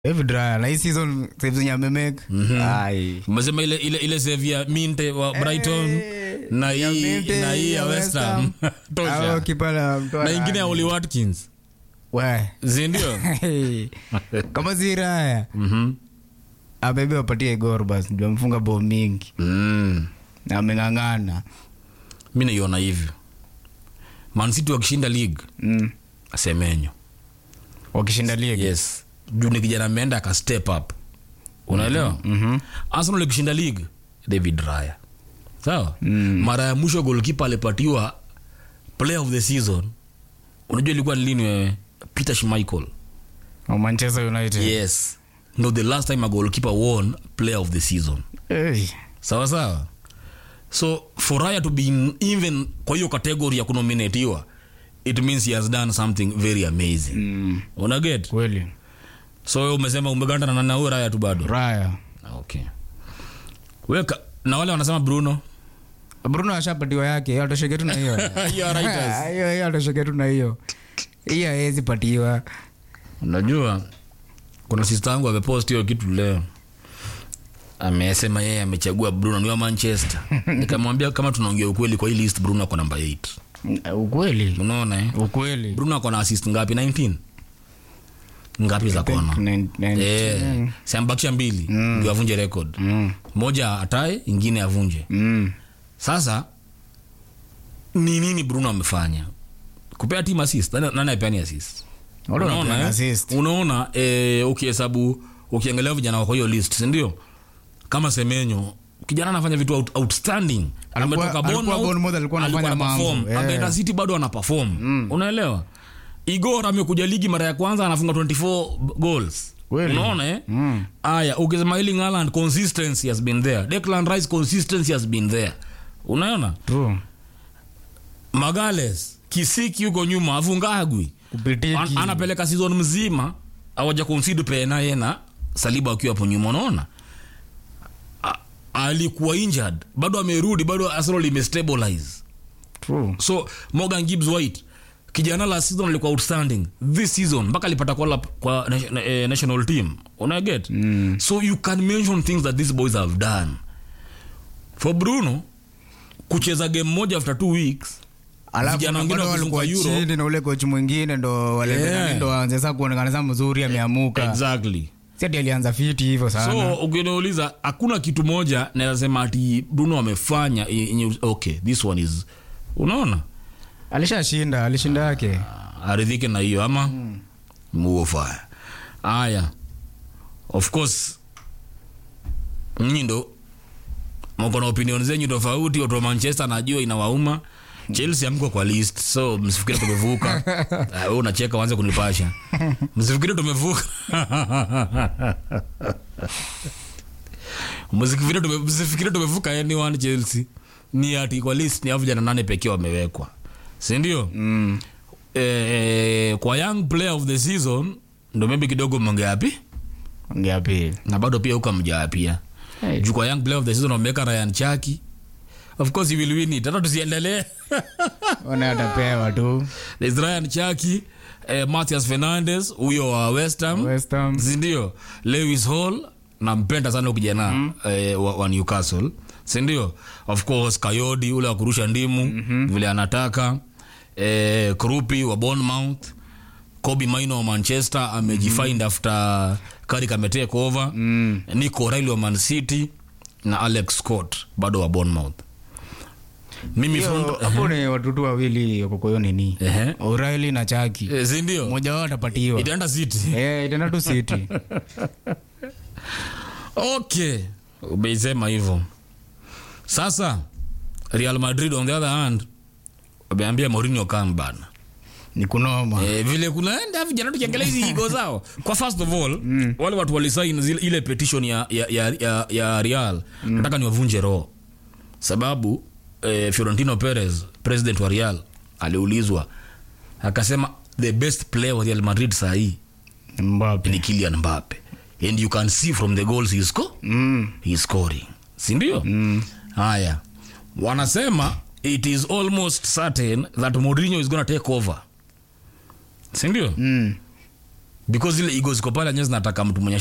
David Raya na hii season saves zenye amemake ai umesema ile ile ile save ya minte wa brighton na ya hii Minte, na hii ya west ham Hao tosha kipa na mtoa na ingine ya nani? oli watkins We. zindio kama si Raya Mhm. abebe wapatie gor basi ndio amefunga bao mingi Mm. na ameng'ang'ana mi naiona hivyo mancity wakishinda league mm. semenyo wakishinda ligi yes juu ni kijana ameenda aka step up unaelewa Mhm. arsenal ikishinda league david raya sawa Mm. mara ya mwisho golkipa alipatiwa player of the season unajua ilikuwa ni lini wewe peter schmeichel wa manchester united yes no the last time a goalkeeper won player of the season hey. sawa sawa so for raya to be in, even kwa hiyo category ya kunominatiwa it means he has done something very amazing mm. unaget kweli so wewe umesema umeganda na nana huyo raya tu bado Raya okay weka na wale wanasema bruno Bruno ashapatiwa yake hiyo atosheke tu na hiyo You are right, yes. hiyo hiyo atosheke tu na hiyo hiyo hawezi patiwa unajua kuna sista yangu amepost hiyo kitu leo amesema yeye amechagua bruno ni wa manchester nikamwambia kama tunaongea ukweli kwa hii list bruno ako namba 8 ukweli unaona eh? ukweli bruno ako na assist ngapi 19 ngapi za kona Nine- nine- Eh, siambakisha mbili ndio avunje record Mm. moja atae ingine avunje Mm. sasa ni nini bruno amefanya kupea team assist nani nani apeani assist Wale unaona wanapeana eh? assist. unaona eh, ukihesabu ukiangalia vijana wako hiyo list sindio kama semenyo kijana anafanya vitu out, outstanding Alikuwa- ametoka alikuwa Bournemouth, Bournemouth, alikuwa anafanya alikuwa mambo, anaperform. yeah. Akaenda city bado ana perform unaelewa igor amekuja ligi mara ya kwanza anafunga 24 goals Kweli. unaona eh? Mm. aya ukisema Erling Haaland consistency has been there Declan Rice consistency has been there unaona True. magales kisiki huko nyuma avungagwi Kupitiki. An, anapeleka season mzima awaja consider pena yena saliba akiwa hapo nyuma unaona A- alikuwa injured bado amerudi bado arsenal imestabilize True. so morgan gibbs white kijana la season alikuwa outstanding this season mpaka alipata kwa, kwa nation- eh, national team unaget mm. so you can mention things that these boys have done for bruno kucheza game moja after two weeks Alafu vijana na wengine bado wakizunguka walikuwa Euro. chini na ule kochi mwingine ndo wale Yeah. ndo waanze sasa kuonekana sasa mzuri ameamuka exactly si ati alianza fiti hivyo sana so ukiniuliza hakuna kitu moja nawezasema ati bruno amefanya yenye- okay this one is unaona alishashinda alishinda yake aridhike na hiyo ama mm. muofaya haya of course nyinyi ndo mko na opinion zenyu tofauti watu wa manchester najua inawauma chelsea amko kwa list so msifikiri tumevuka Ah, wewe unacheka uanze kunipasha msifikiri tumevuka msifikiri tume- msifikiri tumevuka anyone chelsea ni ati kwa list ni hao vijana nane pekee wamewekwa sindio mm. eh, kwa young player of the season ndo maybe kidogo mngeapi ongea pili na bado pia huko mjaapia Hey. juu kwa young player of the season wameweka Ryan Chaki of course he will win it hata tusiendelee ona atapewa tu there's Ryan Chaki eh, Matthias Fernandes huyo wa West Ham West Ham. sindio Lewis Hall nampenda sana huyu kijana mm. eh, wa, wa Newcastle sindio of course Kayodi ule wa kurusha ndimu mm-hmm. vile anataka eh, Krupi wa Bournemouth Kobe Maino wa Manchester amejifind mm-hmm. after Carrick ametake over mm. Nico Riley wa Man City na Alex Scott bado wa Bournemouth mimi Hiyo, front hapo ni watoto wawili wako kwa hiyo nini Ehe. O'Reilly na Chaki eh, sindio mmoja wao atapatiwa itaenda City eh itaenda tu City okay umeisema hivyo sasa real madrid on the other hand wameambia Mourinho come bana ni kunoma e, vile kunaenda vijana tukiangalia hizi igo zao kwa first of all mm. wale watu walisain zile- ile petition ya, ya, ya, ya, ya real mm. nataka niwavunje roho sababu eh, fiorentino perez president wa real aliulizwa akasema the best player wa real madrid sahii Mbappe ni Kylian Mbappe and you can see from the goals he sco mm. he scoring si ndio mm. haya wanasema it is almost certain that Mourinho is gonna take over si ndio Mm. because ile ego ziko pale enyewe zinataka mtu mwenye